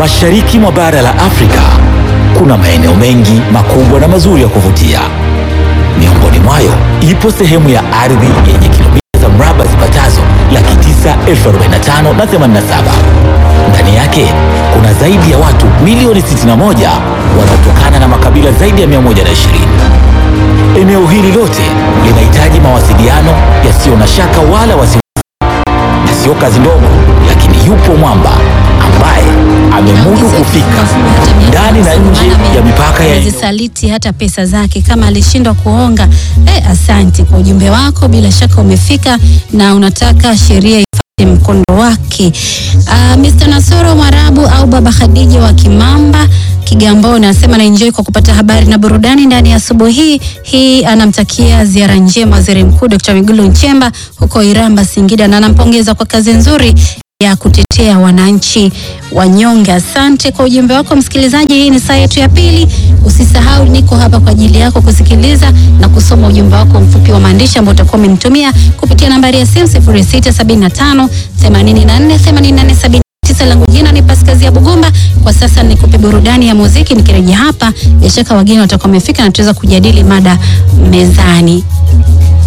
Mashariki mwa bara la Afrika kuna maeneo mengi makubwa na mazuri ya kuvutia. Miongoni mwayo ipo sehemu ya ardhi yenye kilomita za mraba zipatazo laki tisa elfu arobaini na tano na themanini na saba. Ndani yake kuna zaidi ya watu milioni 61 wanaotokana na makabila zaidi ya 120. Eneo hili lote linahitaji mawasiliano yasiyo na shaka wala wasiwasi, na sio kazi ndogo, lakini yupo mwamba ambaye amemudu kufika ndani na nje ya mipaka ya eneo. zisaliti hata pesa zake kama alishindwa kuonga. Eh, asanti kwa ujumbe wako, bila shaka umefika na unataka sheria ifuate mkondo wake. Uh, Mr. Nasoro Mwarabu au Baba Khadija wa Kimamba Kigamboni anasema na enjoy kwa kupata habari na burudani ndani ya asubuhi hii hii. Anamtakia ziara njema Waziri Mkuu Dr. Mwigulu Nchemba huko Iramba, Singida, na anampongeza kwa kazi nzuri ya kutetea wananchi wanyonge. Asante kwa ujumbe wako msikilizaji. Hii ni saa yetu ya pili. Usisahau niko hapa kwa ajili yako kusikiliza na kusoma ujumbe wako mfupi wa maandishi ambao utakuwa umenitumia kupitia nambari ya simu 0675 84 88 79. Langu jina ni Paskazia Bugumba. Kwa sasa nikupe burudani ya muziki, nikirejea hapa bila shaka wageni watakuwa wamefika na tutaweza kujadili mada mezani.